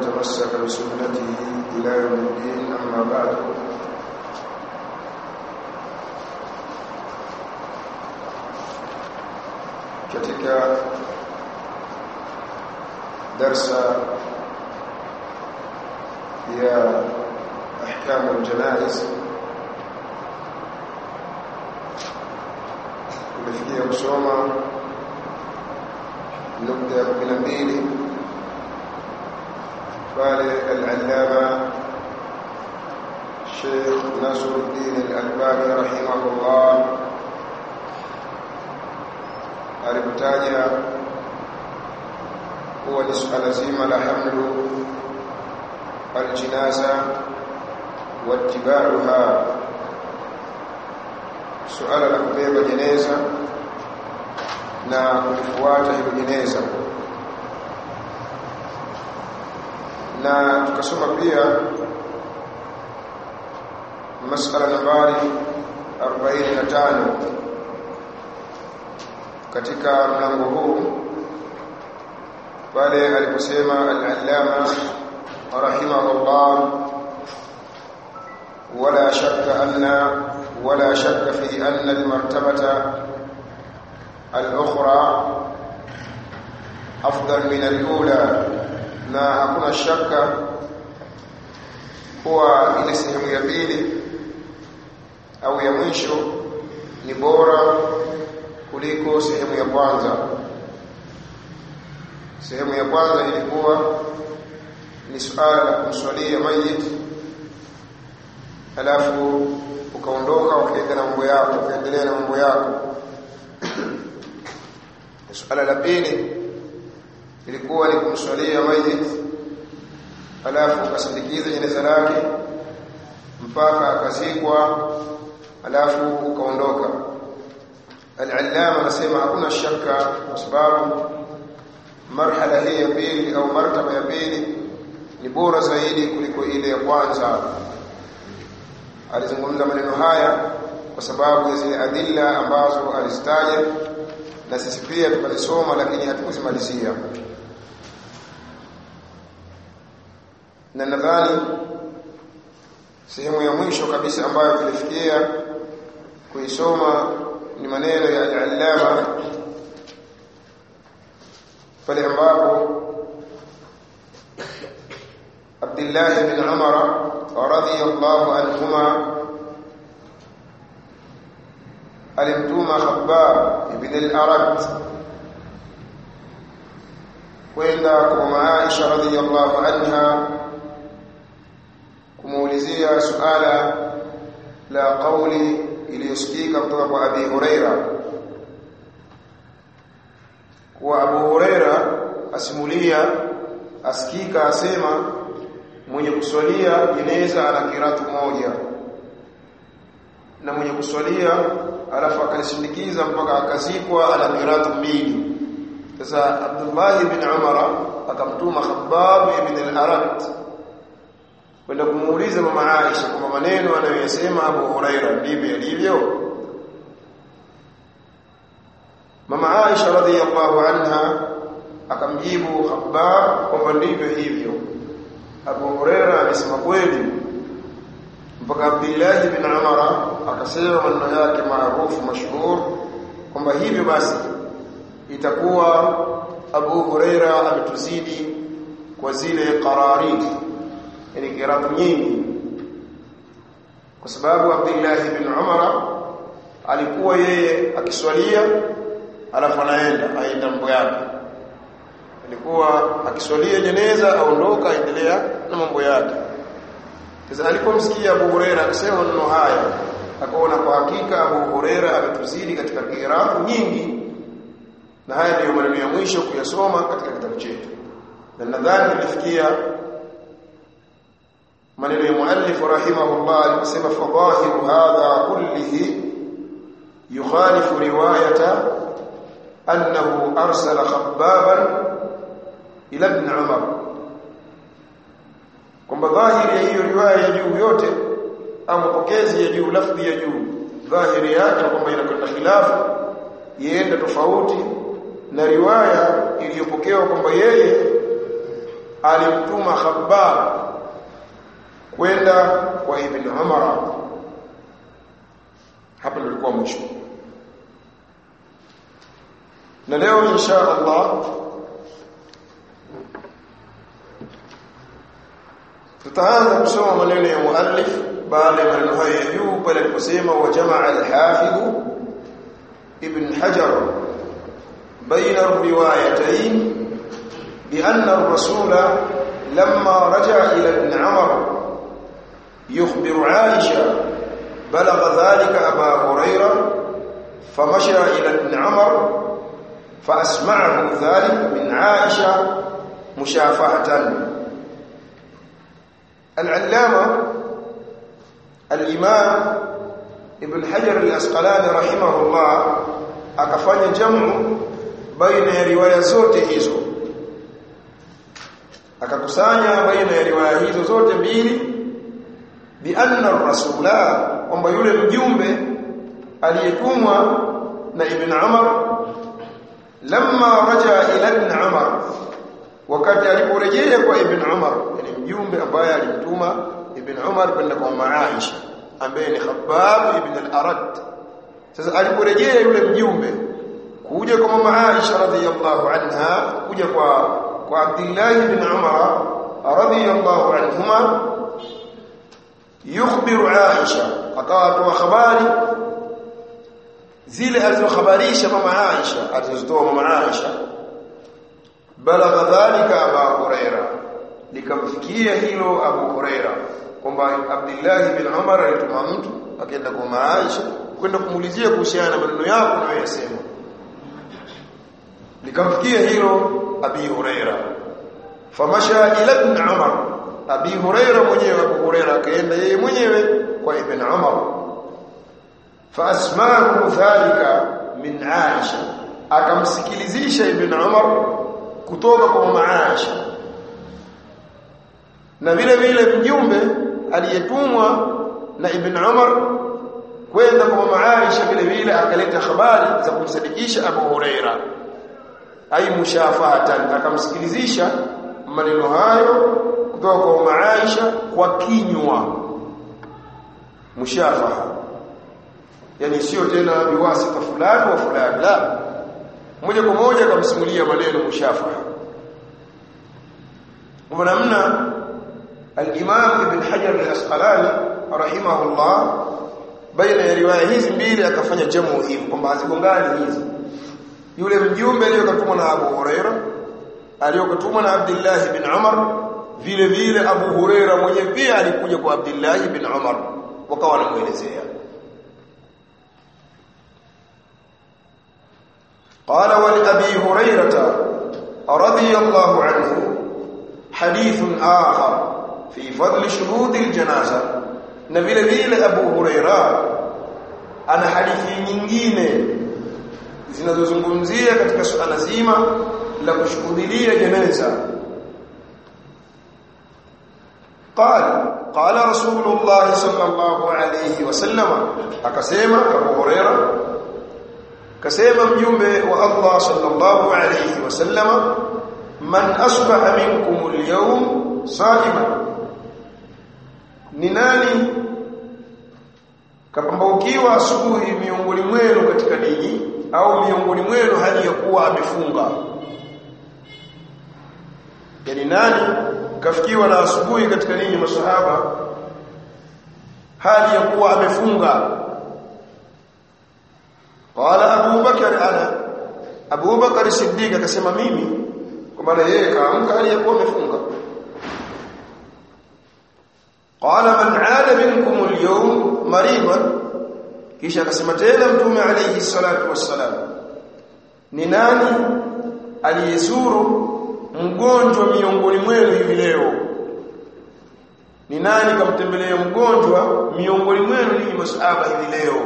ومن تمسك بسنته إلى يوم الدين أما بعد katika darsa ya ahkam aljanaiz tumefikia kusoma nukta ya kumi na mbili pale al-allama Sheikh Nasruddin al-Albani rahimahullah alitaja kuwa ni suala zima la hamlu aljinaza watibauha suala la kubeba jeneza na kulifuata hilo jeneza na tukasoma pia masala nambari 45 katika mlango huu pale aliposema al-allama rahimahullah wala shakka anna wala shakka fi anna al-martabata al-ukhra afdal min al-ula na hakuna shaka kuwa ile sehemu ya pili au ya mwisho ni bora kuliko sehemu ya kwanza sehemu ya kwanza ilikuwa ni suala la kumswalia mayit alafu ukaondoka ukaenda na mambo yako ukaendelea na mambo yako suala la pili ilikuwa ni kumswalia mayit alafu ukasindikiza jeneza lake mpaka akazikwa alafu ukaondoka al-allama anasema hakuna shaka kwa sababu marhala hii ya pili au martaba ya pili ni bora zaidi kuliko ile ya kwanza alizungumza maneno haya kwa sababu ya zile adilla ambazo alizitaja na sisi pia tukazisoma lakini hatukuzimalizia na nadhani sehemu ya mwisho kabisa ambayo tulifikia kuisoma ni maneno ya al-allama pale ambapo Abdullah bin Umar radhiyallahu anhuma alimtuma Khabbab ibn al-Arad kwenda kwa Aisha radhiyallahu anha kumuulizia suala la kauli iliyosikika kutoka kwa Abi Huraira kuwa Abu Huraira asimulia asikika asema mwenye kuswalia jeneza ana kiratu moja na mwenye kuswalia alafu akalisindikiza mpaka akazikwa ana kiratu mbili sasa Abdullah ibn Umar akamtuma Khabbab ibn al-Arat kwenda kumuuliza mama Aisha kwamba maneno anayoyasema Abu Huraira ndivyo yalivyo Mama Aisha radhiyallahu anha akamjibu Khabbab kwamba ndivyo hivyo. Abu Huraira amesema kweli. Mpaka Abdullah bin Umar akasema maneno yake maarufu mashhur kwamba hivyo basi itakuwa Abu Huraira ametuzidi kwa zile qarariti yani kiratu nyingi kwa sababu Abdullah bin Umar alikuwa yeye akiswalia alafu anaenda aenda mambo yake alikuwa akiswalia jeneza aondoka aendelea na mambo yake sasa alipomsikia Abu Huraira akisema maneno haya akaona kwa hakika Abu Huraira ametuzidi katika kiratu nyingi na haya ndiyo maneno ya mwisho kuyasoma katika kitabu chetu na nadhani tulifikia maneno ya muallif rahimahullah aliposema fadhahiru hadha kullihi yukhalifu riwayata annahu arsala khabbaban ila ibn umar kwamba dhahiri ya hiyo riwaya ya juu yote au mapokezi ya juu lafdhi ya juu dhahiri yake kwamba inakwenda khilafu ienda tofauti na riwaya iliyopokewa kwamba yeye alimtuma Khabbab kwenda kwa Ibn Umar hapa ndio ilikuwa mwisho na leo insha Allah tutaanza kusoma maneno ya muallif baada ya maneno haya ya juu pale aliposema wa jamaa al-hafidh ibn hajar بين الروايتين بأن الرسول لما رجع إلى ابن عمر يخبر عائشة بلغ ذلك أبا هريرة فمشى إلى ابن عمر فأسمعه ذلك من عائشة مشافهة العلامة الإمام ابن حجر الأسقلاني رحمه الله akafanya jamu baina ya riwaya zote hizo akakusanya baina ya riwaya hizo zote mbili bi anna rasula kwamba yule mjumbe aliyetumwa na ibn Umar lamma raja ila ibn Umar wakati aliporejea kwa ibn Umar yani mjumbe ambaye alimtuma ibn Umar kwenda kwa Aisha ambaye ni Khabbab ibn al-Arad sasa aliporejea yule mjumbe kuja kwa mama Aisha radhiyallahu anha kuja kwa kwa Abdullah ibn Umar radhiyallahu anhuma yukhbiru Aisha akawa atoa habari zile alizohabarisha mama Aisha alizotoa mama Aisha balagha dhalika Abu Huraira likamfikia hilo Abu Huraira kwamba Abdullah ibn Umar alituma mtu akaenda kwa mama Aisha kwenda kumuulizia kuhusiana na maneno yako unayosema likamfikia hilo Abi Huraira famasha ila ibn Umar Abi Huraira mwenyewe Abu Huraira akaenda yeye mwenyewe kwa Ibn Umar faasma'ahu dhalika min Aisha akamsikilizisha Ibn Umar kutoka kwa mama Aisha na vile vile mjumbe aliyetumwa na Ibn Umar kwenda kwa mama Aisha vile vile akaleta habari za kumsadikisha Abu Huraira ai mushafatan akamsikilizisha maneno hayo kutoka kwa mama Aisha kwa kinywa mushafaha yani sio tena biwasita fulani wa fulani la moja kwa moja akamsimulia maneno mushafaha kwa namna al-Imam Ibn Hajar al-Asqalani rahimahullah baina ya riwaya hizi mbili akafanya jamu hivi kwamba hazigongani hizi yule mjumbe aliyokatumwa na Abu Huraira aliyokatumwa na Abdullah ibn Umar vile vile Abu Huraira mwenyewe pia alikuja kwa Abdullah ibn Umar wakawa wanamuelezea قال ولأبي هريرة رضي الله عنه حديث آخر في فضل شهود الجنازة na vile vile Abu Huraira ana hadithi nyingine zinazozungumzia katika suala zima la kushuhudia jeneza قال قال رسول الله صلى الله عليه وسلم akasema Abu Huraira kasema mjumbe wa Allah sallallahu alayhi wasallam man asbaha minkum al-yawm sa'iman ni nani kapambaukiwa asubuhi miongoni mwenu katika dini au miongoni mwenu hali ya kuwa amefunga yani nani kafikiwa na asubuhi katika dini masahaba hali ya kuwa amefunga qala Abu Bakar ana Abu Bakar Siddiq akasema mimi kwa maana yeye kaamka hali ya kuwa amefunga قال من عاد منكم اليوم مريضا kisha akasema tena mtume alayhi salatu wassalam ni nani aliyezuru mgonjwa miongoni mwenu hivi leo ni nani kamtembelea mgonjwa miongoni mwenu ni masahaba hivi leo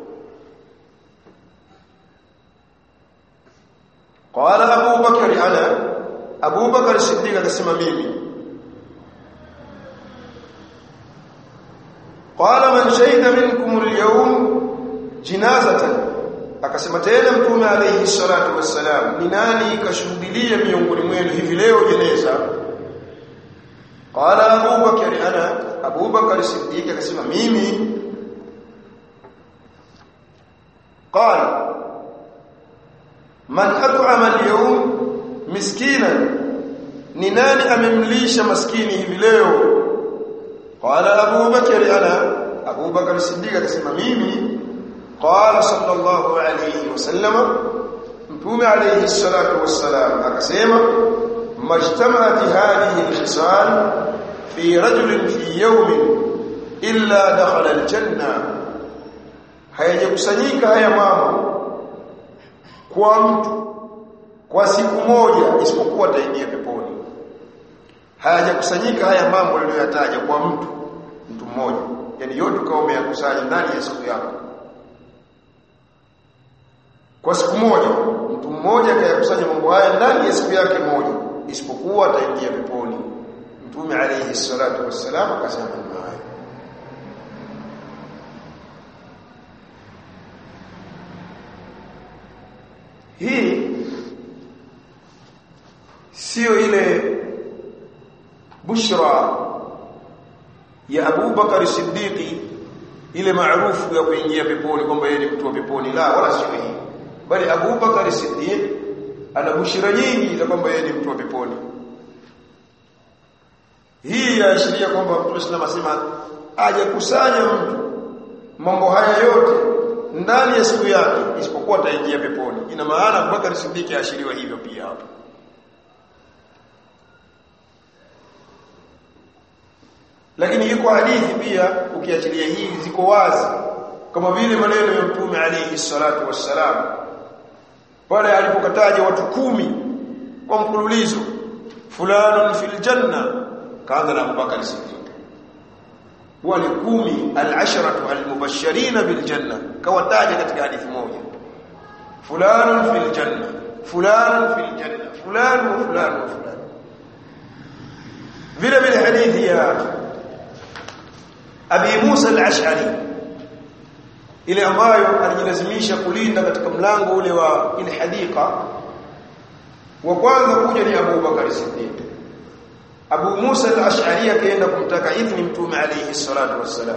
qala abu bakari ana abu bakari siddiq akasema mimi qala man shahida minkum al-yawm jinazatan akasema tena mtume alayhi salatu wassalam ni nani kashuhudia miongoni mwenu hivi leo jeneza qala Abu Bakar ana Abu Bakar Siddiq akasema mimi qala man at'ama al-yawm miskinan ni nani amemlisha maskini hivi leo qala Abu Bakar ana Abu Bakar Siddiq akasema mimi qala sallallahu alayhi wasallam mtume alayhi salatu wassalam akasema majtama'at hadhihi al-khisal fi rajulin fi yawmin illa dakhala al-janna hayajakusanyika haya mambo kwa mtu kwa siku moja isipokuwa ataingia peponi hayajakusanyika haya mambo niliyoyataja kwa mtu mtu mmoja yani yote kama umeyakusanya ndani ya siku yako kwa siku moja mtu mmoja akayakusanya mambo haya ndani ya siku yake moja isipokuwa ataingia peponi mtume alayhi salatu wassalam akasema haya hii sio ile bushra ya Abu Bakar Siddiqi ile maarufu ya kuingia peponi kwamba yeye ni mtu wa peponi la wala sio hii bali Abu Bakar Siddiq ana bushra nyingi za kwamba yeye ni mtu wa peponi hii yaashiria kwamba Mtume sallallahu alayhi wasallam ajakusanya mtu mambo haya yote ndani ya siku yake isipokuwa ataingia peponi ina maana Abubakar Siddiq aashiriwa hivyo pia hapo lakini iko hadithi pia ukiachilia hii ziko wazi kama vile maneno ya Mtume alayhi salatu wassalam pale alipokataja watu kumi kwa mfululizo fulanun fil janna kaanza na Abubakar Siddiq wale kumi al-asharatu al-mubashirin bil janna kawataja katika hadithi moja fulanun fil janna fulanun fil janna fulan wa fulan wa fulan vile vile hadithi ya Abi Musa al-Ash'ari ile ambayo alijilazimisha kulinda katika mlango ule wa ile hadika wa kwanza kuja ni Abu Bakar Siddiq Abu Musa al-Ash'ari akaenda kumtaka idhni Mtume alayhi salatu wassalam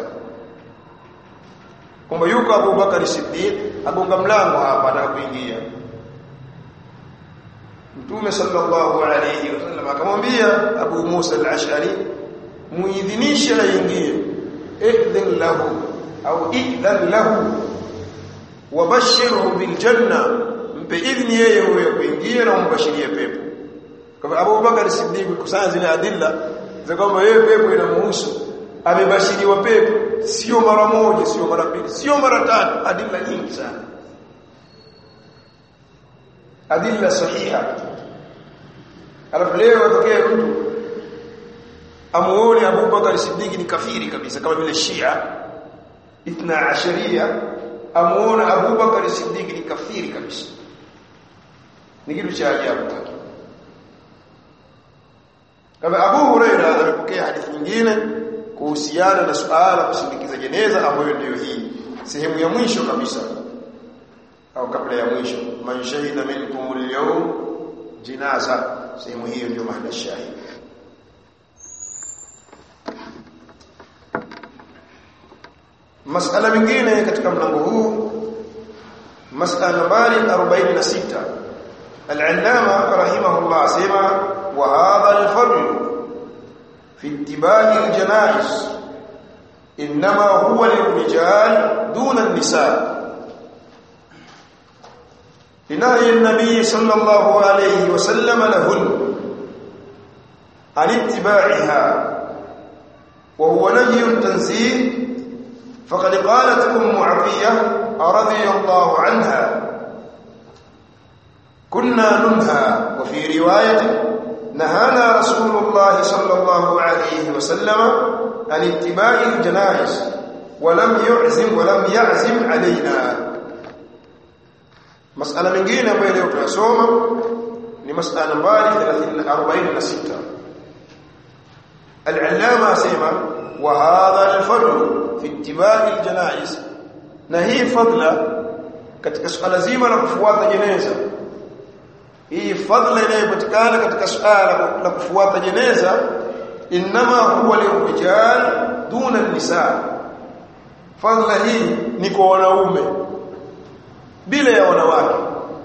kwamba yuko Abu Bakar Siddiq agonga mlango hapa na kuingia Mtume sallallahu alayhi wasallam akamwambia Abu Musa al-Ash'ari muidhinishe aingie idhin lahu au idhan lahu wabashirhu bil janna mpe idhni yeye huyo kuingia na umbashirie pepo kwa Abu Bakar Siddiq kusanya zile adilla za kwamba yeye pepo inamuhusu amebashiriwa pepo sio mara moja sio mara mbili sio mara tatu adilla nyingi sana adilla sahiha alafu leo atokee mtu amuone Abu Bakar Siddiq ni kafiri kabisa kama vile Shia ithna asharia amuone Abu Bakar Siddiq ni kafiri kabisa ni kitu cha ajabu kama Abu Huraira amepokea hadithi nyingine kuhusiana na suala kusindikiza jeneza ambayo ndiyo hii sehemu ya mwisho kabisa au kabla ya mwisho man shahida minkum al-yawm jinaza sehemu hiyo ndio maana shahidi masala mingine katika mlango huu masala nambari 46 al-allama rahimahullah sema wa hadha al-fadl fi ittiba'i al-janaiz inma huwa lil-rijal duna an-nisa لنهي النبي صلى الله عليه وسلم لهن عن اتباعها وهو نهي تنزيه فقد قالت أم عطية رضي الله عنها كنا ننهى وفي رواية نهانا رسول الله صلى الله عليه وسلم عن اتباع الجنائز ولم يعزم ولم يعزم علينا مسألة من جينا بين يوم ni masala nambari 46 al-allama asema wa hadha al-fadl fi ittiba'i al-janaiz na hii fadla katika suala zima la kufuata jeneza hii fadla inayopatikana katika suala la kufuata jeneza inma huwa lirijal duna nisa fadla hii ni kwa wanaume bila ya wanawake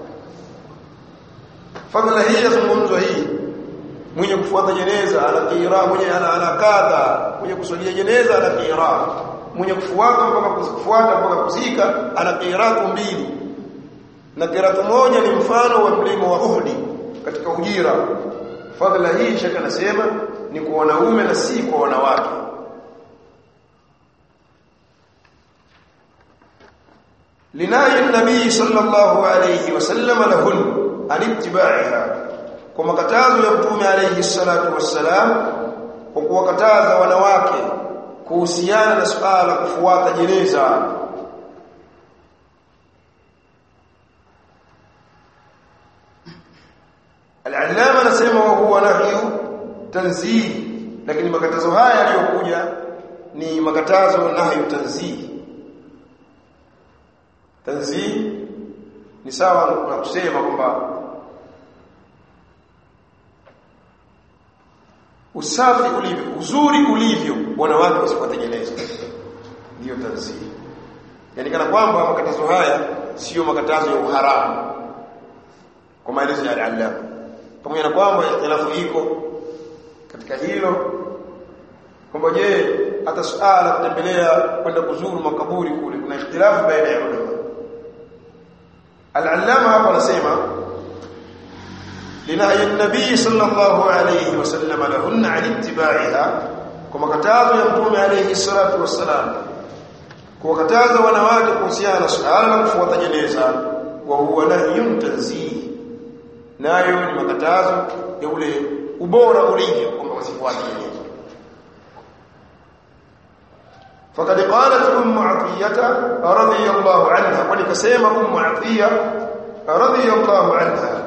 fadla hii yazungumzwa hii mwenye kufuata jeneza ana qira mwenye ana ana kadha mwenye kusalia jeneza ana qira mwenye kufuata mpaka kufuata mpaka kuzika ana qiratu mbili na qiratu moja ni mfano wa mlima wa Uhud katika ujira fadhila hii shaka anasema ni kwa wanaume na si kwa wanawake linahi nabii sallallahu alayhi wasallam lahun an ittiba'iha kwa makatazo ya mtume alayhi salatu wassalam kwa kuwakataza wanawake kuhusiana na suala kufuata jeneza Al-Allama anasema wa huwa nahyu tanzih lakini makatazo haya yaliyokuja ni makatazo nahyu tanzih tanzih ni sawa na kusema kwamba usafi ulivyo uzuri ulivyo wanawake wasipotengeneza ndiyo tanzih yani kana kwamba makatazo haya sio makatazo ya uharamu kwa maelezo ya al-Allama pamoja na kwamba ikhtilafu iko katika hilo kwamba je hata suala kutembelea kwenda kuzuru makaburi kule kuna ikhtilafu baina ya ulama al-allama hapa anasema linahi an-nabii sallallahu alayhi wasallam lahunna an ittiba'iha kwa makatazo ya mtume alayhi salatu wassalam kuwakataza wanawake kuhusiana na suala la kufuata jeneza wa huwa nahyun tanzih nayo ni makatazo ya ule ubora ulivyo kwamba wasifuate jeneza فقد قالت ام عطيه رضي الله عنها ولكسما ام عطيه رضي الله عنها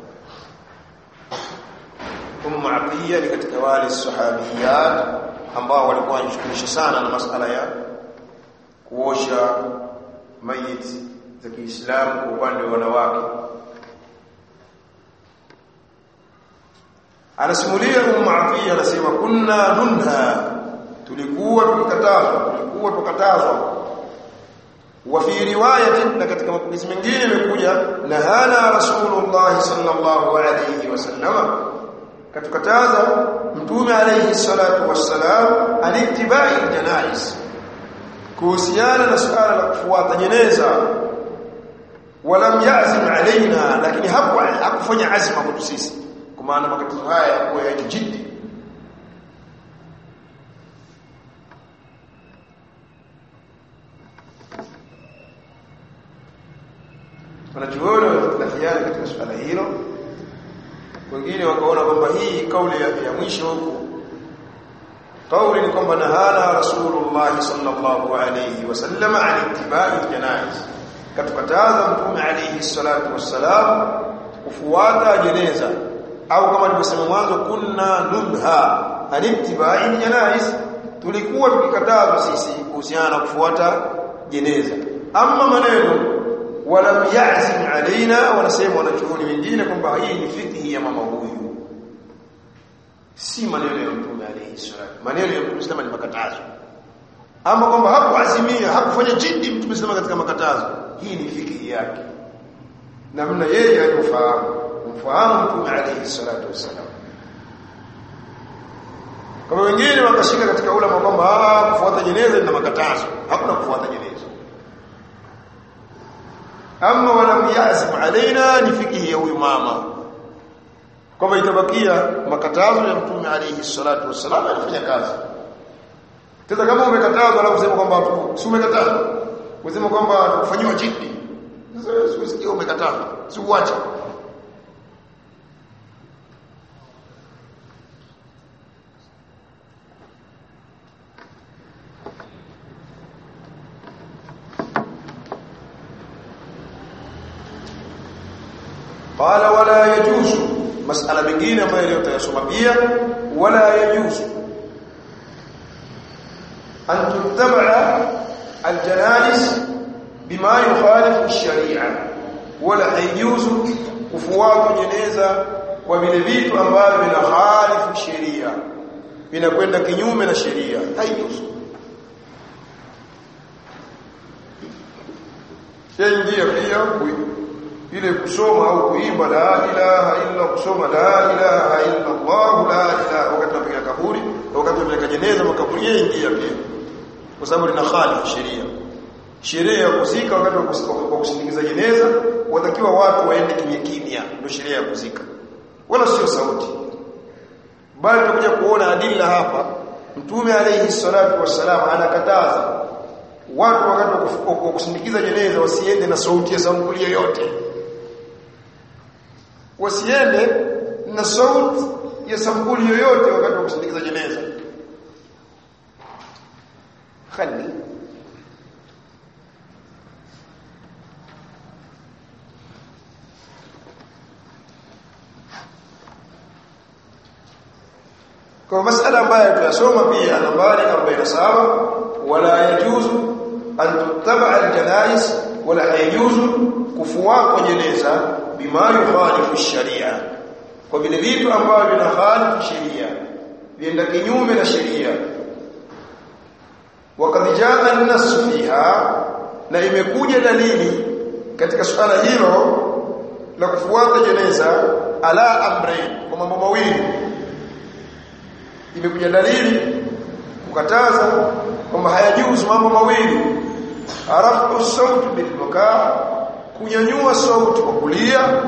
ام عطيه ni katika wale sahabiyat ambao walikuwa wanajishughulisha sana na masala ya kuosha mayiti za Kiislamu kwa upande wa wanawake anasimulia Ummu Atiya anasema kunna nunha tulikuwa tukikatazwa tulikuwa tukatazwa wa fi riwayatin na katika mapokezi mengine imekuja nahana rasulullah sallallahu alayhi wasallam katukataza mtume alayhi salatu wassalam alittibai janais kuhusiana na suala la kufuata jeneza walam yazim alaina lakini hakufanya azma kwetu sisi kwa maana makatazo haya yakuwa ya jiddi wanachuoni wanatofautiana katika suala hilo wengine wakaona kwamba hii kauli ya, ya mwisho huku kauli ni kwamba nahana rasulullah sallallahu alayhi wasallam an ittibai janaiz katukataza mtume alayhi salatu wassalam kufuata jeneza au kama nilivyosema mwanzo kunna nunha an ittibai janaiz tulikuwa tukikatazwa sisi kuhusiana na kufuata jeneza ama maneno walam ya'zim alaina wanasema wanachuoni wengine kwamba hii ni fikhi ya mama huyu si maneno ya mtume alayhi salatu maneno ya mtume sema ni makatazo ama kwamba hakuazimia hakufanya jiddi mtume sema katika makatazo hii ni fikhi yake namna yeye alifahamu kumfahamu mtume alayhi salatu wasalam kama wengine wakashika katika ulama kwamba kufuata jeneza ni makatazo hakuna kufuata jeneza ama walam yazim alaina ni fikihi ya huyu mama kwamba itabakia makatazo ya mtume alayhi salatu wassalam anafanya kazi sasa kama umekatazwa alafu useme kwamba si umekatazwa useme kwamba kufanyiwa jiddi sasa usikie umekatazwa si uache qala wala yajuzu masala mengine ambayo leo tutayasoma pia wala yajuzu an tuttaba aljanais bima yukhalifu sharia wala haijuzu kufuata jeneza kwa vile vitu ambavyo vinahalifu sheria vinakwenda kinyume na sheria haijuzu yaingia pia ile kusoma au kuimba la ilaha illa kusoma la ilaha illa Allah la ilaha wakati tunapiga kaburi wakati tunapeleka jeneza makaburi yaingia pia kwa sababu lina khali sheria sheria ya kuzika wakati wa kusindikiza jeneza watakiwa watu waende kimya kimya ndio sheria ya kuzika wala sio sauti bali tunakuja kuona adila hapa mtume alayhi salatu wassalam anakataza watu wakati wa kusindikiza jeneza wasiende na sauti ya sampuli yoyote wasiende na sauti ya sampuli yoyote wakati wa kusindikiza jeneza khali kwa masala ambayo tunasoma pia nambari 47 wala yajuzu an tuttaba aljanais wala yajuzu kufuata jeneza bima yukhalifu sharia kwa vile vitu ambavyo vinakhalifu sheria vienda kinyume na sheria wakad jaa an-nass fiha na imekuja dalili katika suala hilo la kufuata jeneza ala amrayn kwa mambo mawili imekuja dalili kukataza kwamba hayajuzu mambo mawili arafu sauti bil bukaa kunyanyua sauti kwa kulia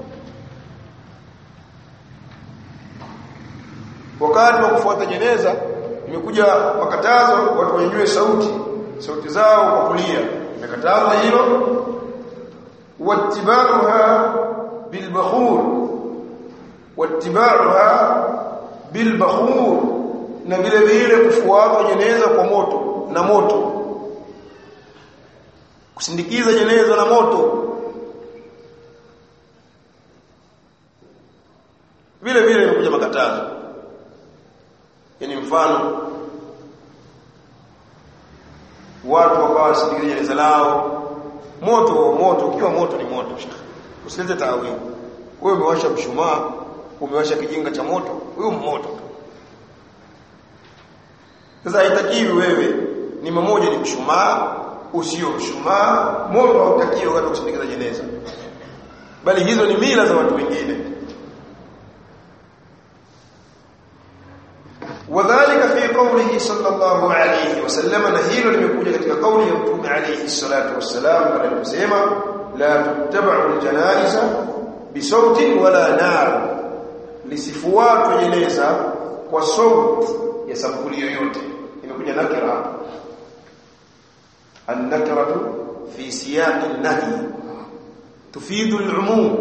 wakati wa kufuata jeneza imekuja makatazo watu wanyanyue sauti sauti zao kwa kulia imekatazwa hilo wattibaruha bilbakhur wattibaruha bilbakhur na vile vile kufuata jeneza kwa moto na moto kusindikiza jeneza na moto vile vile imekuja makatazo yani mfano watu wakawa wasindikiza jeneza lao moto moto ukiwa moto ni moto usilete taawili wewe umewasha mshumaa umewasha kijinga cha moto huyo moto sasa haitakiwi wewe ni mmoja ni mshumaa usio mshumaa moto hautakiwi wakati wa kusindikiza jeneza bali hizo ni mila za watu wengine wadhālika fi qawlihi sallallahu alayhi wasallam na hilo limekuja katika kauli ya mtume alayhi salatu wassalam pale aliposema la tuttaba'u aljanaiza bisautin wala nar lisifuatwe jeneza kwa sauti ya sampuli yoyote imekuja nakira hapa an-nakratu fi siyaq an-nahy tufidu al-umum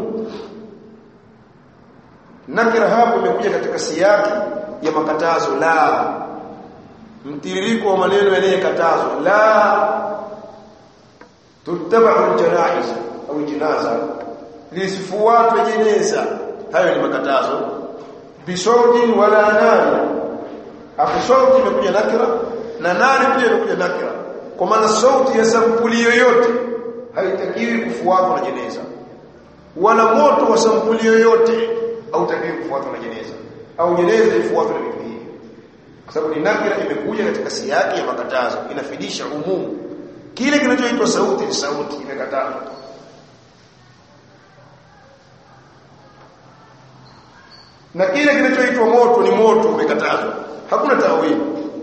nakira hapo imekuja katika siyaki ya makatazo la mtiririko wa maneno yanayokatazwa la tuttaba'u al-janaiz au jinaza lisifuatwe jeneza hayo ni makatazo bisautin wala nari afu sauti imekuja nakira na nari pia imekuja nakira kwa maana sauti ya sampuli yoyote haitakiwi kufuatwa na jeneza wala moto wa sampuli yoyote hautakiwi kufuatwa na jeneza au jeneza ifuatwe na vitu hivi kwa sababu ni nakira imekuja katika siyaki ya makatazo inafidisha umumu kile kinachoitwa sauti ni sauti imekatazwa na kile kinachoitwa moto ni moto umekatazwa hakuna tawili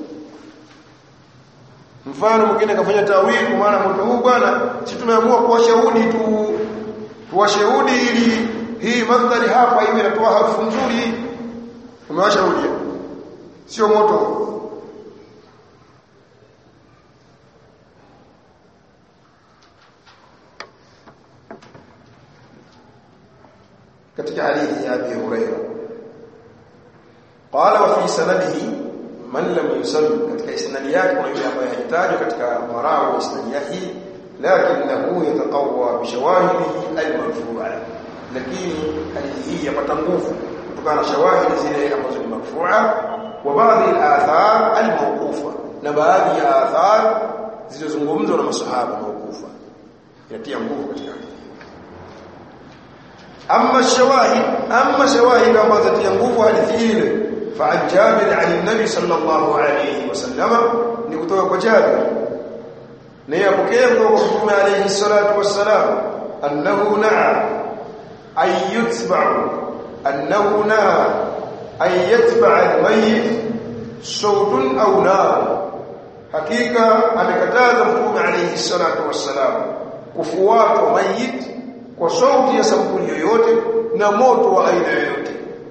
mfano mwingine akafanya tawili kwa maana moto huu bwana si tumeamua kuwashahudi tu tuwashahudi ili hii mandhari hapa hivi inatoa harufu nzuri umewashahudi sio moto katika hadithi ya Abi Hurairah qala wa fi sanadihi man lam yusalli katika isnadi yake kuna yule ambaye hajitajwa katika marao wa isnadi yake lakinahu yataqawwa bi shawahidihi al-marfu'a lakini hadithi hii yapata nguvu kutokana na shawahidi zile ambazo ni marfu'a wa baadhi al-athar al-mawqufa na baadhi ya athar zilizozungumzwa na masahaba mawqufa yatia nguvu katika amma shawahid amma shawahid ambazo tia nguvu hadithi ile فعن جابر عن النبي صلى الله عليه وسلم نكتب وجابر نيابكيه وقوم عليه الصلاة والسلام أنه نعى أن يتبع أنه نعى أن يتبع الميت صوت أو نار hakika amekataza mtume alayhi salatu wassalam kufuatwa mayit kwa sauti ya sampuli yoyote na moto wa aina yoyote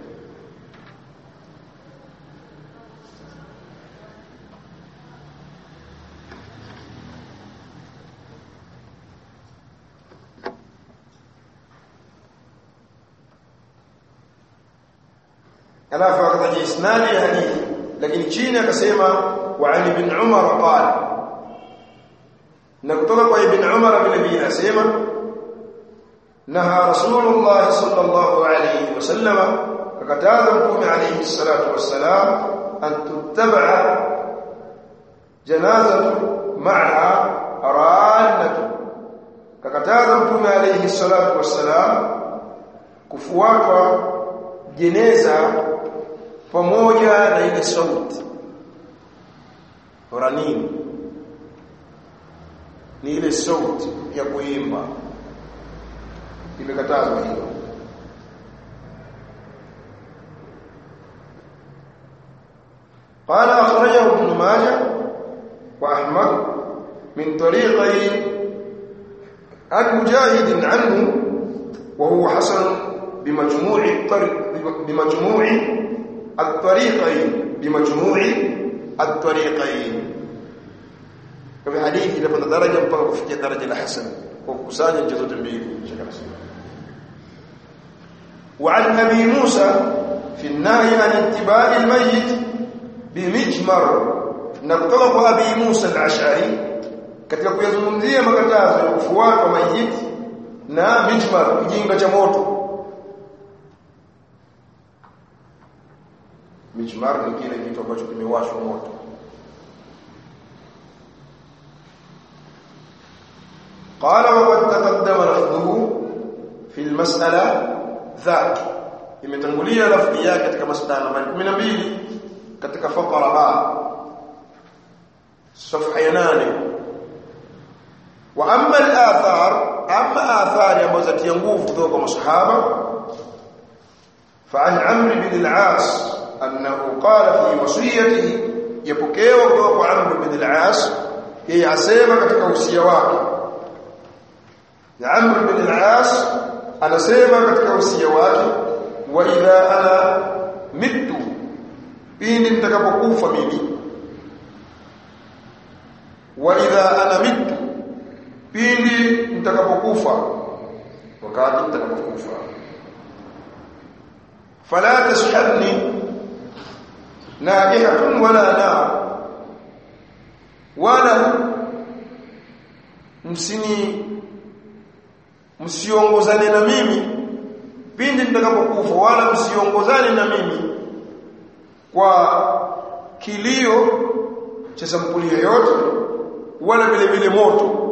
alafu akataja isnadi ya hadithi lakini chini akasema wa Ali bin Umar qala na kutoka kwa ibn Umar vile vile asema naha rasulullah sallallahu alayhi wasallam akataza mtume alayhi salatu wassalam an tuttaba janazatu ma'a ranatu kakataza mtume alayhi salatu wassalam kufuatwa jeneza pamoja na ile sauti ranin ni ile sauti ya kuimba imekatazwa hiyo قال أخرجه ابن ماجه وأحمد من طريقين عن مجاهد عنه وهو حسن بمجموع الطريق بمجموع الطريقين بمجموع الطريقين kwa hadithi inapanda daraja mpaka kufikia daraja la hasan kwa kukusanya njia zote mbili وعن ابي موسى في النهي عن اتباع الميت بمجمر na kutoka kwa abi Musa al-Ash'ari katika kuyazungumzia makatazo ya kufuata mayiti na mijmar kijinga cha moto mijmar ni kile kitu ambacho kimewashwa moto قال وقد تقدم لفظه في المسألة ذاك imetangulia lafzi yake katika masala nambari 12 katika fakara ba صفحه ya 8 wa amma al-athar amma athari ambazo zatia nguvu kutoka kwa masahaba فعن عمرو بن العاص انه قال في وصيته يبكيوا kutoka kwa Amr bin al-As yeye asema katika usia wake na Amr bin al-As anasema katika usia wake wa idha ana mitu pindi nitakapokufa mimi wa idha ana mitu pindi nitakapokufa wakati nitakapokufa fala tashhadni naihatun wala nar wala msini msiongozane na mimi pindi nitakapokufa wala msiongozane na mimi kwa kilio cha sampuli yoyote wala vile vile moto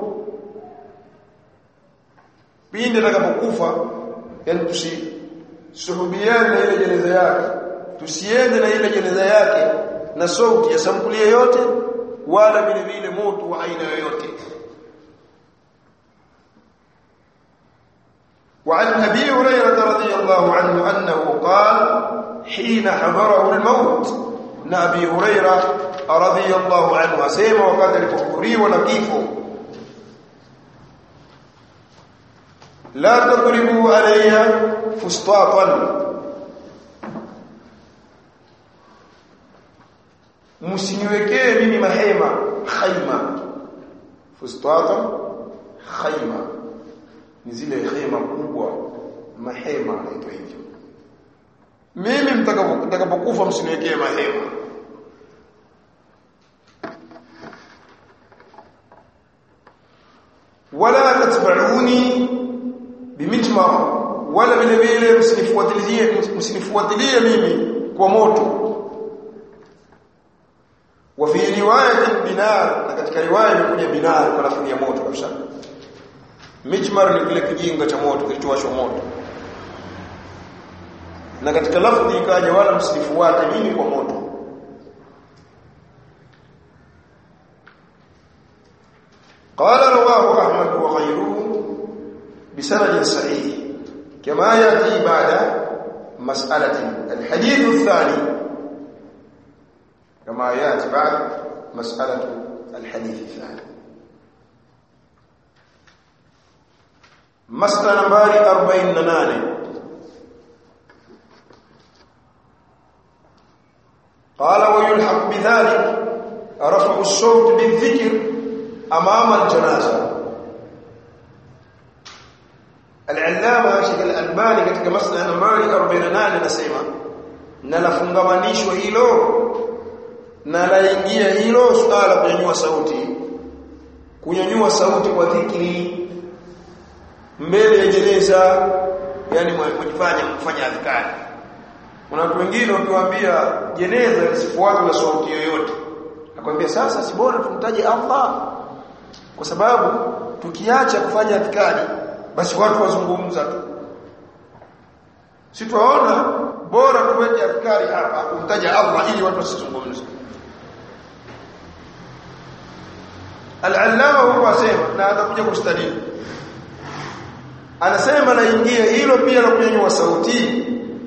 pindi nitakapokufa yani tusisuhubiane na ile jeneza yake tusiende na ile jeneza yake na sauti ya sampuli yoyote wala vile vile moto wa aina yoyote وعن ابي هريره رضي الله عنه انه قال حين حضره الموت نبي هريره رضي الله عنه اسمع وقد الكفري ونكيفه لا تضربوا علي فسطاطا msiniwekee mimi mahema khaima fustata khaima ni zile hema kubwa mahema naitwa hivyo mimi mtakapokufa msiniwekee mahema wala tatba'uni bimijmar wala vile vile msinifuatilie msinifuatilie mimi kwa moto wa fi riwayat binar na katika riwaya imekuja binar kwa lafzi ya moto kabisa mijmar ni kile kijinga cha moto kilichowashwa moto na katika lafdhi ikaja wala msifuate mimi kwa moto قال رواه احمد وغيره بسند صحيح كما ياتي بعد مساله الحديث الثاني كما ياتي بعد مساله الحديث الثاني مساله نمبر 48 قال ويلحق بذلك رفع الصوت بالذكر امام الجنازه العلامه Sheikh Al-Albani katika masala nambari 48 anasema na lafungamanishwa hilo na laingia hilo suala kunyanyua sauti kunyanyua sauti kwa dhikri mbele ya jeneza yani mjifanya mfanya adhkari kuna watu wengine ukiwaambia jeneza lisifuatwe na sauti yoyote akwambia sasa si bora tumtaje Allah kwa sababu tukiacha kufanya adhkari basi watu wazungumza tu si tuwaona bora tuweke adhkari hapa kumtaja Allah ili watu wasizungumze Al-Allama huko asema na atakuja kustadili anasema naingia hilo pia la kunyanyua sauti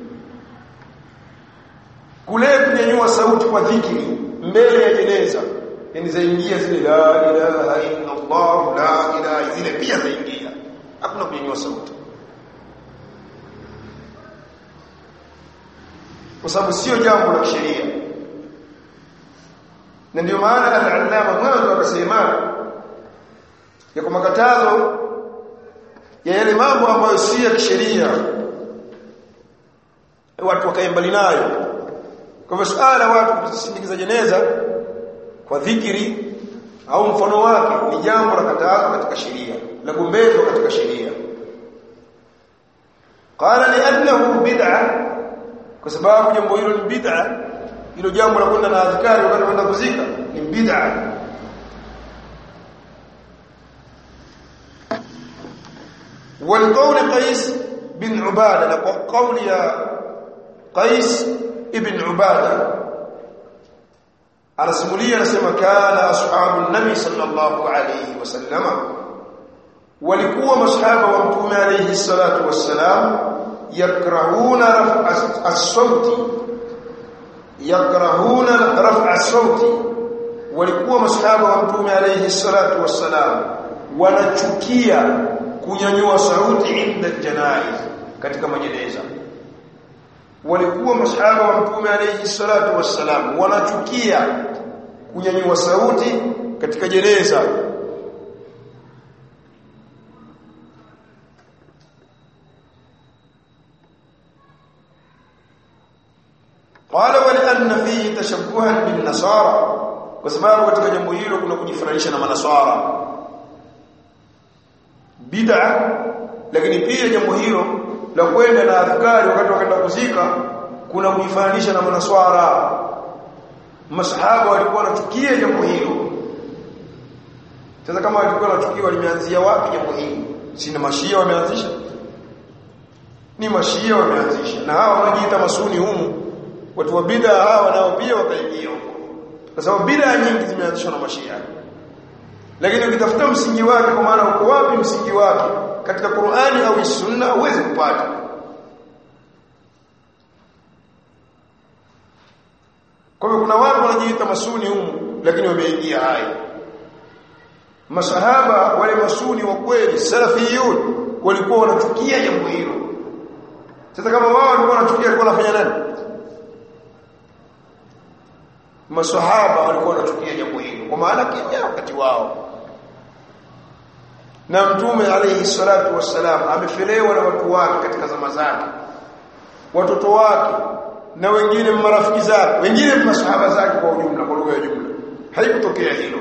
kule kunyanyua sauti kwa dhikri mbele ya jeneza yani zaingia zile la ilaha illa Allah la ilaha zile pia zaingia hakuna kunyanyua sauti kwa sababu sio jambo la sheria na ndio maana al-allama mwanzo akasema ya kwa makatazo ya yale mambo ambayo si ya kisheria watu wakae mbali nayo kwa hivyo suala watu kusindikiza jeneza kwa dhikiri au mfano wake ni jambo la katazo katika sheria la gombezwa katika sheria qala li'annahu bid'a kwa sababu jambo hilo ni bid'a hilo jambo la kwenda na adhikari wakati kwenda kuzika ni bid'a والقول قيس بن عباده قول يا قيس ابن عباده anasimulia anasema kana ashabu nabi sallallahu alayhi wasallama walikuwa masahaba wa mtume alayhi salatu wassalam yakrahuna raf'a as-sauti yakrahuna raf'a as-sauti walikuwa masahaba wa mtume alayhi salatu wassalam wanachukia kunyanyua sauti inda janaiz katika majeneza walikuwa masahaba wa mtume alayhi salatu wassalam wanachukia kunyanyua sauti katika jeneza qala wa anna fihi tashabbuhan bin nasara kwa sababu katika jambo hilo kuna kujifananisha na manaswara bid'a lakini pia jambo hilo la kwenda na adhkari wakati wakaenda kuzika kuna kujifananisha na manaswara masahaba walikuwa wanachukia jambo hilo sasa kama walikuwa wanachukia limeanzia wapi jambo hili si na mashia wameanzisha ni mashia wameanzisha na hawa wanajiita masuni humu watu wa bid'a hawa nao pia wakaingia huko kwa sababu bid'a nyingi zimeanzishwa na mashia lakini ukitafuta msingi wake kwa maana uko wapi msingi wake katika Qur'ani au Sunna huwezi kupata kwa hivyo kuna watu wanajiita masuni humu lakini wameingia haya masahaba wale masuni wa kweli salafiyun walikuwa wanachukia jambo hilo sasa kama wao walikuwa wanachukia walikuwa wanafanya nani masahaba walikuwa wanachukia jambo hilo kwa maana kimya wakati wao na mtume alayhi salatu wassalam amefelewa na watu wake katika zama zake watoto wake na wengine marafiki zake wengine masahaba zake kwa ujumla kwa lugha ya jumla haikutokea hilo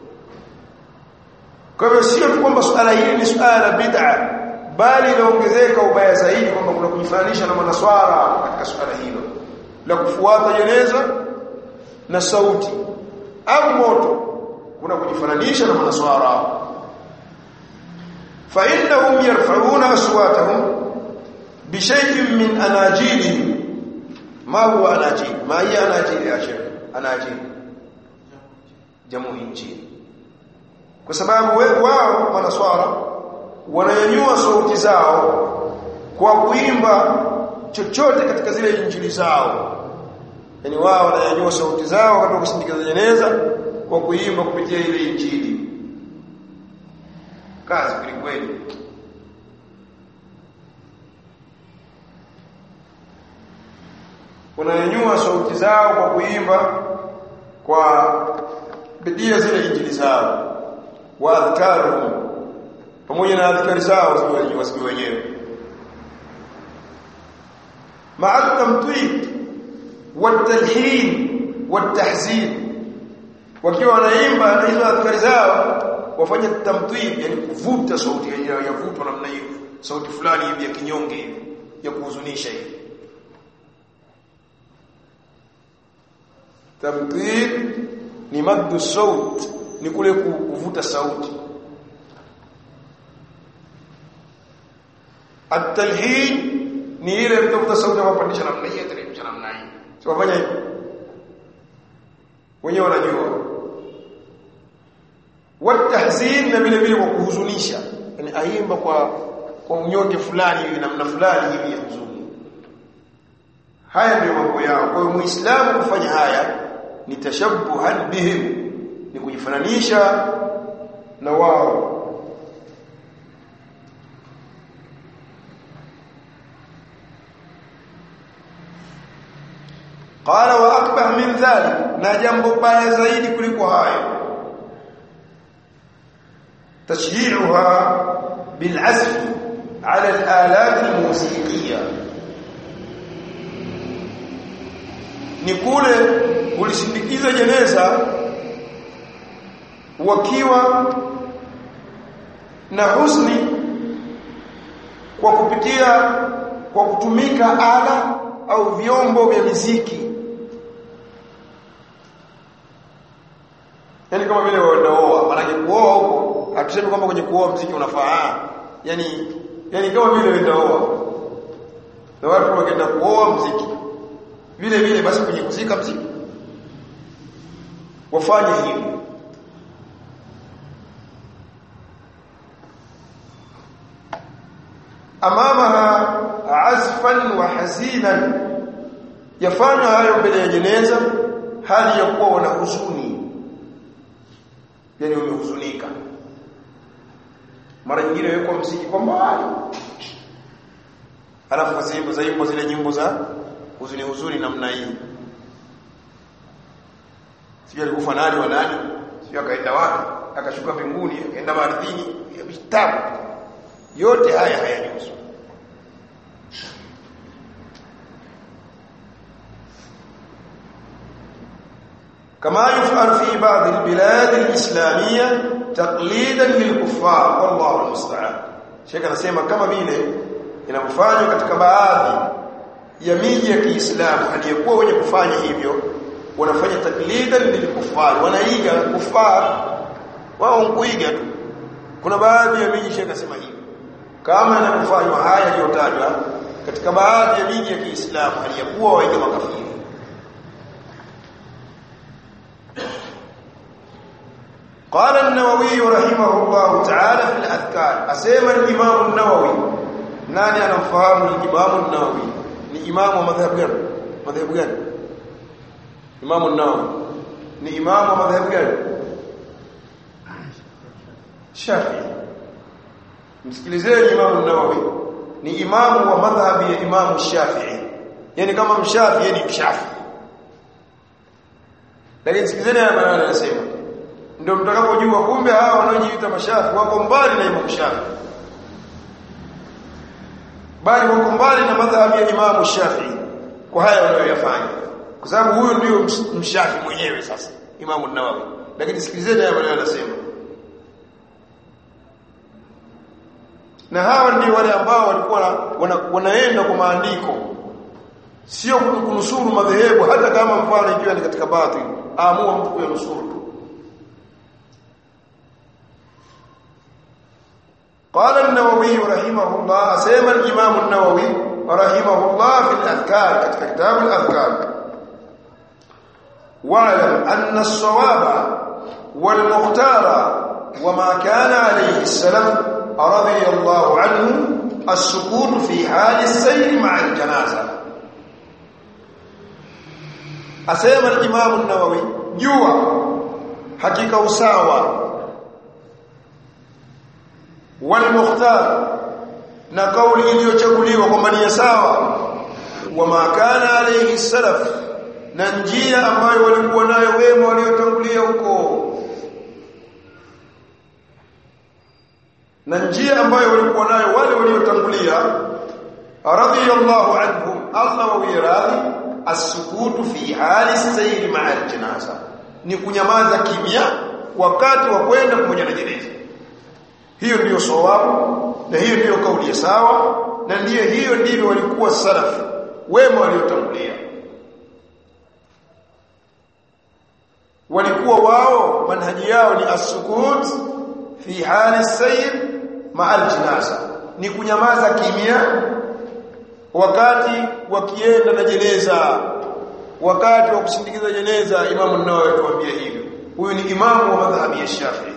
kwa hivyo sio tu kwamba suala hili ni suala la bid'a bali inaongezeka ubaya zaidi kwamba kuna kujifananisha na manaswara katika suala hilo la kufuata jeneza na sauti au moto kuna kujifananisha na manaswara fa innahum yarfa'una aswatahum bishay'in min anajilihim ma huwa anajil ma hiya anajil ya sheikh anajil jamu injili kwa sababu wao manaswara wananyanyua sauti zao kwa kuimba chochote katika zile injili zao yani wao wananyanyua sauti zao wakati wa kusindikiza jeneza kwa kuimba kupitia ile injili kazi kweli kweli wananyanyua sauti zao kwa kuimba kwa bidia zile injili zao wa adhkaruhum pamoja na adhkari zao wasijue wenyewe ma'a tamtwid watalhin watahzin wakiwa wanaimba na hizo adhkari zao wafanye tamtwid yani kuvuta sauti ya vuto namna hiyo sauti fulani hivi ya kinyonge hivi ya kuhuzunisha hivi tamtwid ni maddu saut ni kule kuvuta sauti at-talhin ni ile kuvuta sauti kwa kupandisha namna hii teremsha namna hii sio fanya hivi wenyewe wanajua watahzin na vile vile kwa kuhuzunisha yani aimba kwa kwa unyonge fulani hivi namna fulani hivi ya huzuni haya ndio mambo yao kwa hiyo muislamu kufanya haya ni tashabbuhan bihim ni kujifananisha na wao qala wa akbar min dhalik na jambo baya zaidi kuliko hayo tashyi'uha bil'azf 'ala al-alat al-musiqiyya ni kule kulisindikiza jeneza wakiwa na husni kwa kupitia kwa kutumika ala au vyombo vya muziki yani kama vile wanaoa maana kuoa huko hatusemi kwamba kwenye kuoa muziki unafaa yani yani kama vile wanaoa na watu wakienda kuoa muziki vile vile basi kwenye kuzika muziki wafanye hivyo amamaha azfan wa hazinan yafanywa hayo mbele ya jeneza hali ya kuwa wana huzuni yani umehuzunika mara nyingine wekwa mziki kwa mbali alafu kazimbo za nyimbo zile nyimbo za huzuni huzuni namna hii sio alikufa nani wa nani sio akaenda wapi akashuka mbinguni akaenda ardhini ya vitabu yote haya hayajuzu كما يفعل في بعض البلاد الإسلامية تقليدا للكفار والله المستعان شيخ anasema kama vile inafanywa katika baadhi ya miji ya Kiislamu aliyekuwa wenye kufanya hivyo wanafanya taklidan lilkufar wanaiga kufar wao kuiga tu kuna baadhi ya miji shekha sema hivi kama yanafanywa haya yaliyotajwa katika baadhi ya miji ya Kiislamu aliyekuwa waiga makafiri قال النووي رحمه الله تعالى في الأذكار أسيما الإمام النووي ناني أنا فهم الإمام النووي ni imamu wa madhhabu gani madhhabu gani imamu an-Nawawi ni imamu wa madhhabu gani Shafi'i msikilizeni imamu an-Nawawi ni imamu wa madhhabi ya imamu Shafi'i yani kama mshafi yani mshafi lakini sikilizeni haya maneno anasema ndio mtakapojua kumbe hawa wanaojiita mashafi wako mbali na imamu Shafi'i bali wako mbali na madhhabi ya Imam Shafi'i kwa haya wanayoyafanya kwa sababu huyo ndio mshafi mwenyewe sasa Imam an-Nawawi lakini sikilizeni haya maneno anasema na hawa ndio wale ambao walikuwa wana, wanaenda kwa maandiko sio kunusuru madhehebu hata kama mfano ikiwa ni katika batil aamua mtu kuyanusuru قال النووي رحمه الله سيما الإمام النووي rahimahullah fi al-adhkar katika kitabu al-adhkar wa'lam anna as-sawaba wal-mukhtara وما كان عليه السلام رضي الله عنه السكون في حال السير مع الجنازة أسيما الإمام النووي جوا حقيقة usawa والمختار na kauli iliyochaguliwa kwamba ni sawa wama kana alayhi salaf na njia ambayo walikuwa nayo wema waliotangulia huko na njia ambayo walikuwa nayo wale waliotangulia radiyallahu anhum Allah wa wiradhi as-sukutu fi hali sayr ma'a al-janaza ni kunyamaza kimya wakati wa kwenda pamoja na jeneza hiyo ndiyo sawabu na hiyo ndiyo kauli ya sawa na ndiyo hiyo ndivyo walikuwa salaf wema waliotangulia walikuwa wao manhaji yao ni as-sukut fi hali sayr ma'a al-janaza ni kunyamaza kimya wakati wakienda na jeneza wakati wa kusindikiza jeneza imamu an-Nawawi atuambia hivyo huyu ni imamu wa madhhabi ya Shafi'i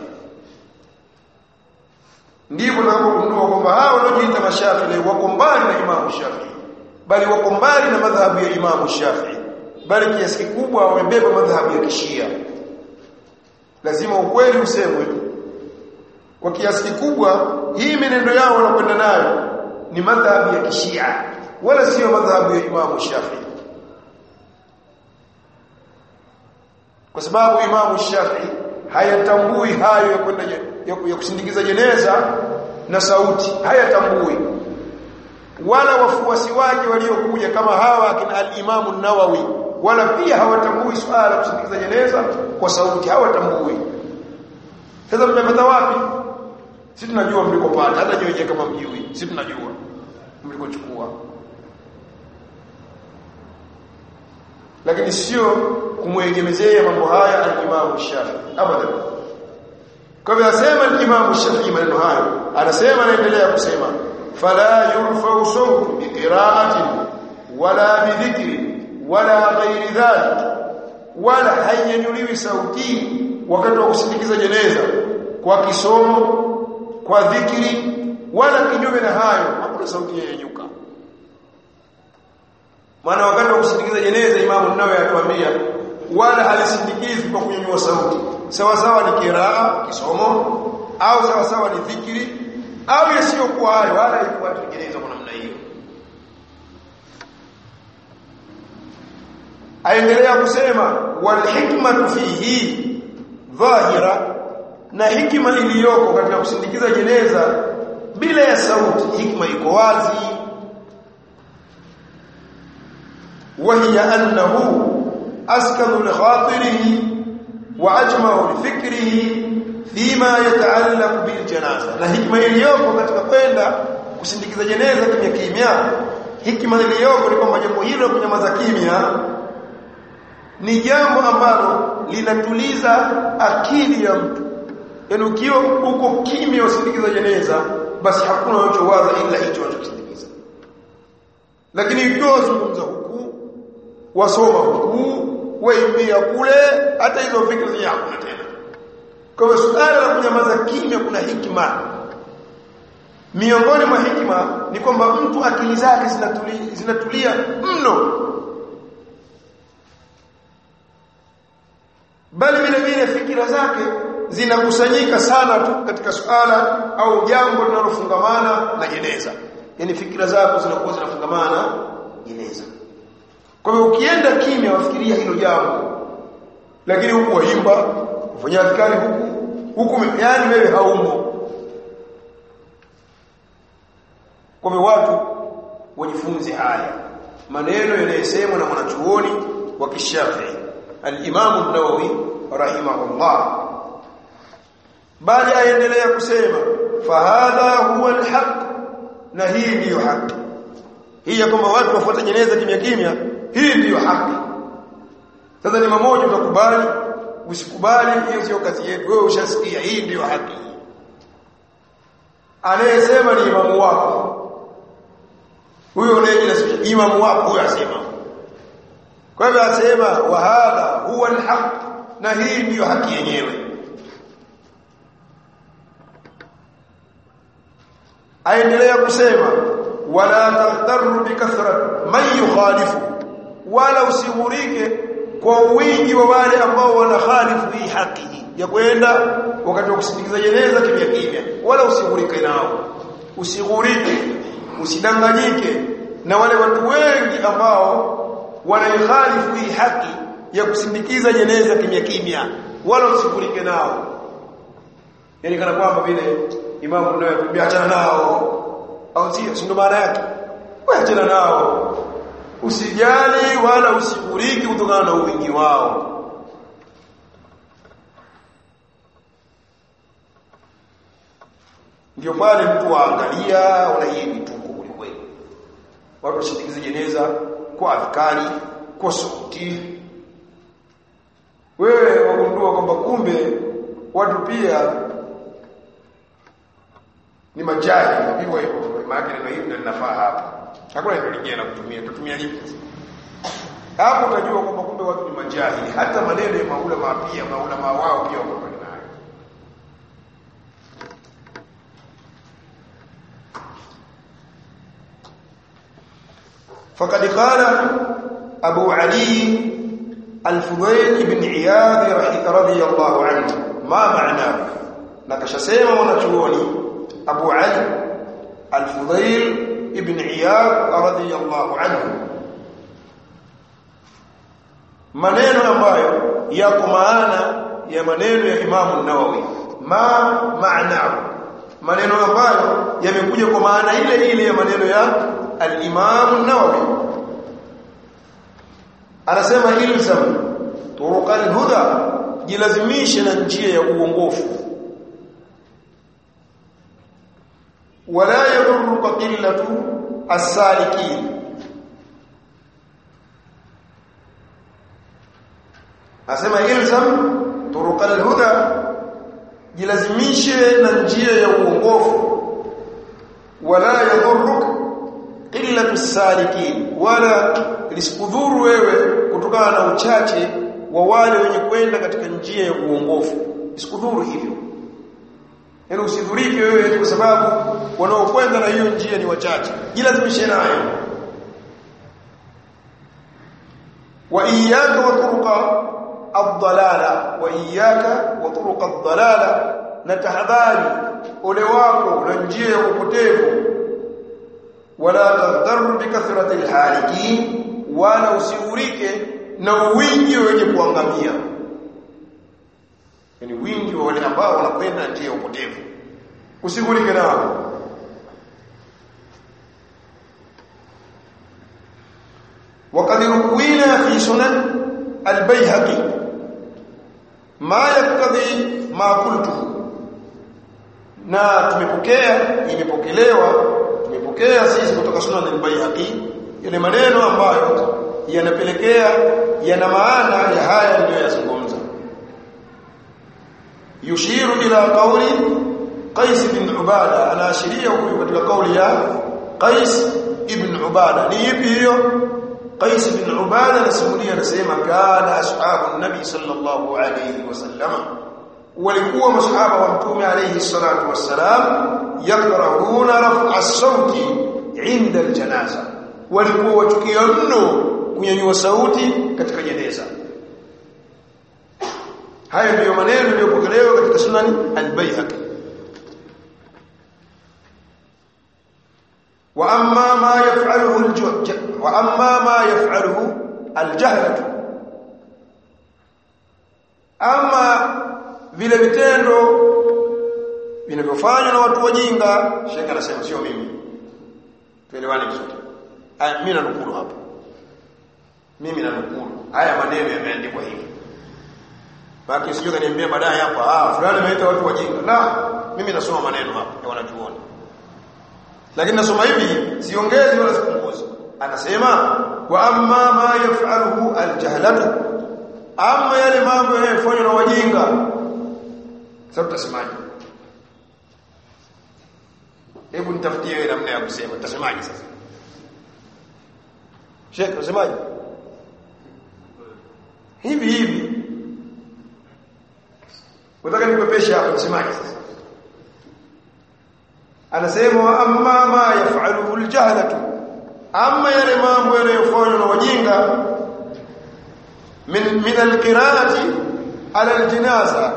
ndipo tunapogundua kwamba hao wanaojiita mashafi'i wako mbali na imamu Shafi'i bali wako mbali na madhhabu ya imamu Shafi'i bali kiasi kikubwa wamebeba madhhabu ya kishia lazima ukweli usemwe kwa kiasi kikubwa hii menendo yao wanakwenda nayo ni madhhabu ya kishia wala sio madhhabu ya imamu Shafi'i kwa sababu imamu Shafi'i hayatambui hayo ya kwenda ya, ya kusindikiza jeneza na sauti hayatambui wala wafuasi wake waliokuja kama hawa akina al-Imam an-Nawawi wala pia hawatambui swala la kusindikiza jeneza kwa sauti hawatambui sasa mmepata wapi sisi tunajua mlikopata hata nyewe kama mjui sisi tunajua mlikochukua lakini sio kumwegemezea mambo haya al-Imam Shafi'i abadan kwa hivyo asema al-Imam Shafi'i maneno hayo anasema anaendelea kusema fala yurfa'u sawtu bi qira'atin wala bi dhikri wala ghairi dhalik wala hayyanyuliwi sauti wakati wa kusindikiza jeneza kwa kisomo kwa dhikri wala kinyume na hayo hakuna sauti yenyuka maana wakati wa kusindikiza jeneza imamu nawe atuambia wala halisindikizi kwa kunyanyua sauti sawa sawa ni kiraa kisomo au sawa sawa ni dhikri au yasiyokuwa hayo wala ilikuwa tujeneza kwa namna hiyo aendelea kusema wal hikmatu fihi dhahira na hikima iliyoko katika kusindikiza jeneza bila ya sauti hikma iko wazi وهي أنه أسكن لخاطره وأجمع لفكره فيما يتعلق بالجنازة na hikma iliyoko katika kwenda kusindikiza jeneza kimya kimya hikma iliyoko ni kwamba jambo hilo kunyamaza kimya ni jambo ambalo linatuliza akili ya mtu yaani ukiwa uko kimya usindikiza jeneza basi hakuna unachowaza ila hicho unachokisindikiza lakini ikiwa zungumza huku wasoma huku waimbia kule hata hizo fikra zenyewe hakuna tena kwa hivyo suala la kunyamaza kimya kuna hikima miongoni mwa hikima ni kwamba mtu akili zake zinatulia, zinatulia mno bali vile vile fikira zake zinakusanyika sana tu katika suala au jambo linalofungamana na jeneza yani fikira zako zinakuwa zinafungamana jeneza kwa hiyo ukienda kimya wafikiria hilo jambo lakini huku waimba ufanya adhkari huku huku yani wewe haumo kwa hiyo watu wajifunze haya maneno yanayosemwa na mwanachuoni wa Kishafi al-Imam an-Nawawi rahimahullah bali aendelea kusema fahadha huwa al-haq na hii ndiyo haki hii ya kwamba watu wafuate jeneza kimya kimya hii ndiyo haki sasa ni mmoja utakubali usikubali hiyo sio kazi yetu wewe ushasikia hii ndiyo haki anayesema ni imamu wako huyo unayejinasibisha imamu wako huyo asema kwa hivyo asema wa hadha huwa alhaq na hii ndiyo haki yenyewe aendelea kusema wala taghtarru bikathrat man yukhalifu wala usighurike kwa wingi wa wale ambao wanakhalifu hii haki ya kwenda wakati wa kusindikiza jeneza kimya kimya wala usighurike nao usighurike usidanganyike na wale watu wengi ambao wanaihalifu hii haki ya kusindikiza jeneza kimya kimya wala usighurike nao yani kana kwamba vile imamu ndio anatuambia achana nao au sio si ndo maana yake wewe achana nao usijali wala usighuriki kutokana na wingi wao ndio pale mtu waangalia una hii vituko kweli watu wasindikize jeneza kwa adhkari kwa sauti wewe wagundua kwamba kumbe watu pia ni majahili hivyo hivyo maana neno hili ndio linafaa hapa hakuna neno lingine la kutumia tutumia lipi hapo utajua kwamba kumbe watu ni majahili hata maneno ya maulama pia maulama wao pia wako nayo فقد قال أبو علي الفضيل بن عياض رضي الله عنه ما معناه نكشسema wanachuoni أبو علي الفضيل ابن عياض رضي الله عنه maneno ambayo yako maana ya maneno ya Imam an-Nawawi ma maana maneno ambayo yamekuja kwa maana ile ile ya maneno ya al-Imam an-Nawawi anasema ilzam turuqal huda jilazimishe na njia ya uongofu wala yadurruka qillatu as-salikin asema ilzam turuqal huda jilazimishe na njia ya uongofu wala yadurruk qillatu as-salikin wala lisikudhuru wewe kutokana na uchache wa wale wenye kwenda katika njia ya uongofu isikudhuru hivyo yaani usidhurike wewe kwa sababu wanaokwenda na hiyo njia ni wachache jilazimishe nayo wa iyyaka wa turuqa ad-dalala wa iyyaka wa turuqa ad-dalala na tahadhari ole wako na njia ya upotevu wala tadhar bi kathrati al-halikin wala usigurike na wingi wenye kuangamia yani wingi wa wale ambao wanakwenda njia ya upotevu usigurike nao وقد روينا في سنن البيهقي ما يقتضي ما قلته na tumepokea imepokelewa tumepokea sisi kutoka sunan al-Baihaqi yale maneno ambayo yanapelekea yana maana ya haya niliyozungumza yushiru ila qawli Qais ibn Ubada anaashiria huyu katika kauli ya Qais ibn Ubada ni ipi hiyo Qais ibn Ubada anasimulia anasema kana ashabu nabi sallallahu alayhi wasallam walikuwa masahaba wa mtume alayhi salatu wassalam yakrahuna raf'a as-sauti 'inda al-janaza walikuwa wachukia mno kunyanyua sauti katika jeneza haya ndiyo maneno yaliyopokelewa katika sunani al-Baihaqi wa amma ma yaf'aluhu al wa amma ma yaf'aluhu al-jahlatu ama vile vitendo vinavyofanywa na watu wajinga shekha anasema sio mimi tuelewane vizuri aya mimi nanukulu hapa mimi nanukulu haya maneno yameandikwa hivi baki sijui kaniambia baadaye hapa ah fulani ameita watu wajinga la mimi nasoma maneno hapa ya wanachuoni lakini nasoma hivi siongezi wala sipunguzi anasema wa amma ma yaf'aluhu aljahlatu amma yale mambo yanayofanywa na wajinga sasa tutasemaje hebu nitafutie wewe namna ya kusema tutasemaje sasa Sheikh unasemaje hivi hivi Unataka nikwepeshe hapa msemaji sasa anasema amma ma yaf'aluhu aljahlatu amma yale mambo yanayofanywa na wajinga min min alqira'ati ala aljinaza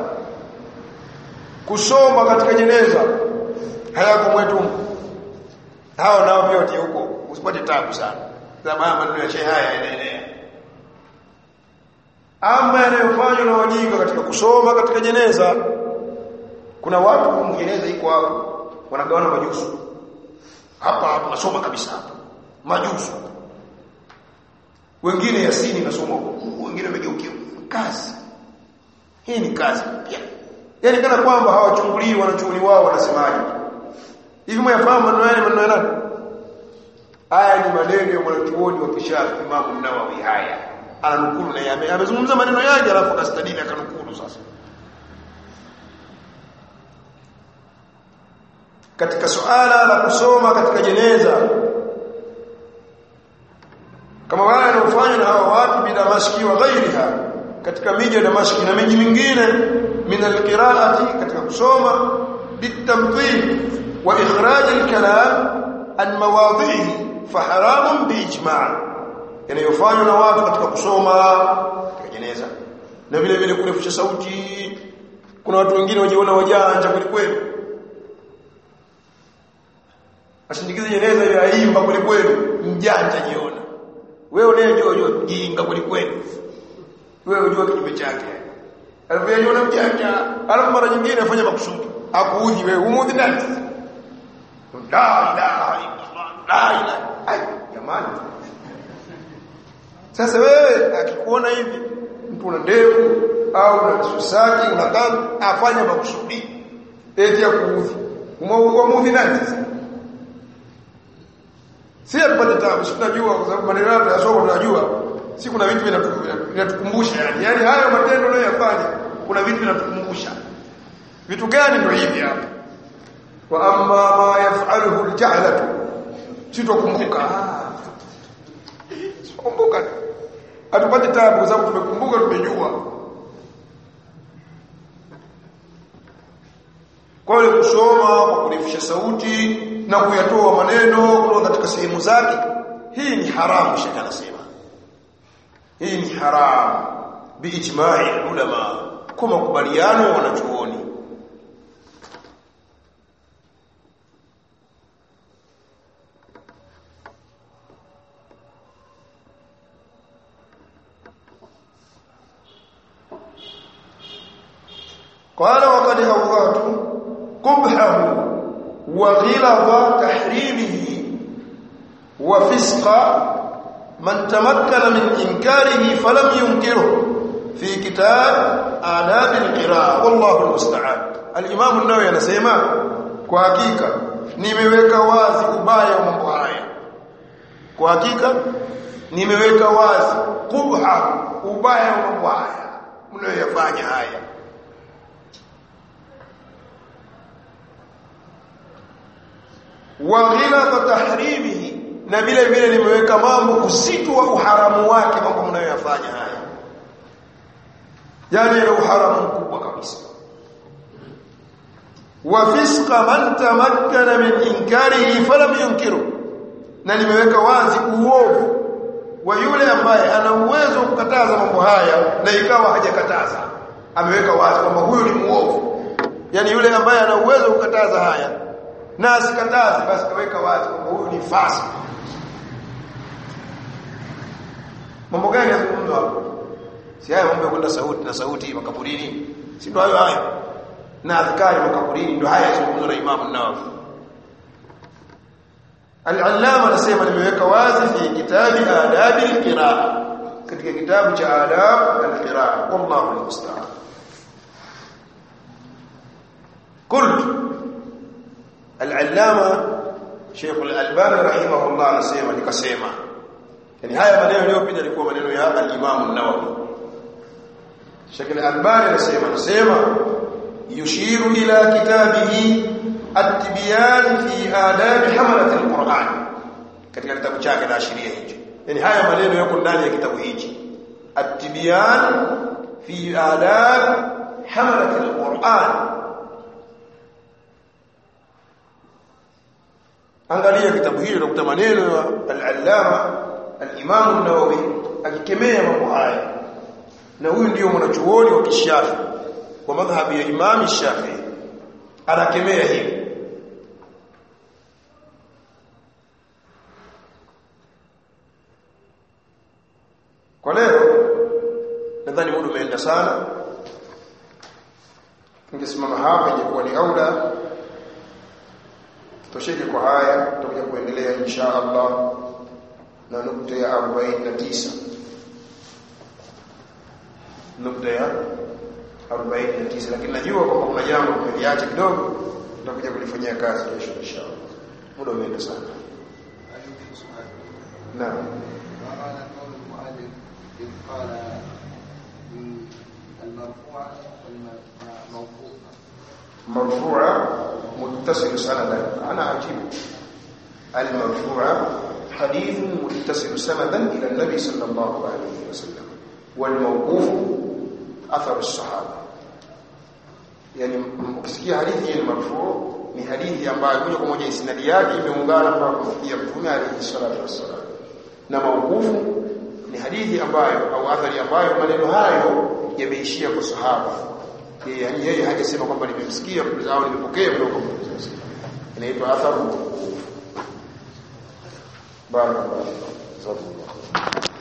kusoma katika jeneza hayako mwetu hao nao pia watie huko usipate tabu sana sababu maneno ya shehe haya yanaenea ama yanayofanywa na wajinga katika kusoma katika jeneza kuna watu kumjeneza iko hapo wanagawana majusu hapa hapa nasoma kabisa hapa majusu wengine yasini nasoma wengine wamegeukia kazi hii ni kazi pia yani kana kwamba hawachungulii wanachuoni wao wanasemaje hivi mwafahamu maneno yale maneno ya nani haya ni maneno ya mwanachuoni wa kishafi Imam Nawawi haya ananukulu na yame amezungumza maneno yake alafu akastadili akanukulu sasa katika suala la kusoma katika jeneza kama wale wanaofanya na hawa watu bi Damaski wa ghairiha katika miji ya Damaski na miji mingine min alqiraati katika kusoma bitamthil wa ikhraj alkalam an mawadhihi faharamun biijma' yanayofanywa na watu katika kusoma katika jeneza na vile vile kurefusha sauti kuna watu wengine wajiona wajanja kweli kweli ashindikize jeneza ile aimba kweli kweli mjanja jiona wewe unayejua unajua jinga kweli kweli wewe unajua kinyume chake alafu yeye ana mjanja alafu mara nyingine afanya makusudi akuudhi wewe umudhi nani la ilaha illallah la ilaha ai jamani sasa wewe akikuona hivi mtu una ndevu au una susaki una kadhi afanya makusudi eti ya kuudhi umudhi nani sasa si atupate tabu si tunajua kwa sababu maneno yetu yasoma tunajua si kuna vitu vinatukumbusha yani yani hayo matendo unayoyafanya kuna vitu vinatukumbusha vitu gani ndio hivi hapa wa amma ma yaf'aluhu aljahlatu sitokumbuka kumbuka atupate tabu kwa sababu tumekumbuka tumejua kwa hiyo kusoma kwa kurefusha sauti na kuyatoa maneno kutoka katika sehemu zake hii ni haramu shaka anasema hii ni haramu biijma'i ulama kwa makubaliano wanachuoni قال وقد أوضعت قبحه وغلظ تحريمه وفسق من تمكن من إنكاره فلم ينكره في كتاب آداب القراءة والله المستعان الإمام النووي anasema kwa hakika nimeweka wazi ubaya wa mambo haya kwa hakika nimeweka wazi kubha ubaya wa mambo haya mnayoyafanya haya wa ghilata tahrimihi na vile vile nimeweka mambo usitu wa uharamu wake mambo mnayoyafanya haya yani ni uharamu mkubwa kabisa wa fisqa man tamakkana min inkarihi falam yunkiru na nimeweka wazi uovu wa yule ambaye ana uwezo wa kukataza mambo haya na ikawa hajakataza ameweka wazi kwamba huyu ni muovu yani yule ambaye ana uwezo wa kukataza haya na asikataze basi kaweka wazi kwamba huyu ni fasi mambo gani yazungumzwa hapo si haya mambo ya kwenda sauti na sauti makaburini si ndio hayo hayo na adhkari makaburini ndio haya yazungumzwa na Imam Nawawi Al-Allama anasema nimeweka wazi fi kitabi adabi al-qiraa katika kitabu cha adab al-qiraa wallahu al-musta'an قلت العلامه Sheikh Al-Albani rahimahullah anasema nikasema yani haya maneno yaliyopita yalikuwa maneno ya al-Imam an-Nawawi Sheikh Al-Albani anasema anasema yushiru ila kitabihi at-tibyan fi adab hamalat al-Qur'an katika kitabu chake na ashiria hicho yani haya maneno yako ndani ya kitabu hichi at-tibyan fi adab hamalat al-Qur'an angalia kitabu hili utakuta maneno ya al-allama al-imam an-nawawi akikemea mambo haya na huyu ndio mwanachuoni wa kishafi kwa madhhabi ya imam shafi anakemea hivi kwa leo nadhani muda umeenda sana ningesimama hapa ingekuwa ni aula tosheke kwa haya tutakuja kuendelea insha Allah na nukta ya 49 nukta ya 49 lakini najua kwamba kuna jambo tumeliacha kidogo tutakuja kulifanyia kazi kesho insha Allah muda umeenda sana naam إذ قال المرفوع والموقوف مرفوعة متصل سندا أنا عجيب المرفوعة حديث متصل سندا إلى النبي صلى الله عليه وسلم والموقوف أثر الصحابة yani ukisikia hadithi hii marfu ni hadithi ambayo moja kwa moja isnadi yake imeungana mpaka kufikia mtume alayhi salatu wassalam na maukufu ni hadithi ambayo au athari ambayo maneno hayo yameishia kwa sahaba yeye yani yeye hajasema kwamba nimemsikia mtume au nimepokea kutoka kwa mtume inaitwa atharu barakallahu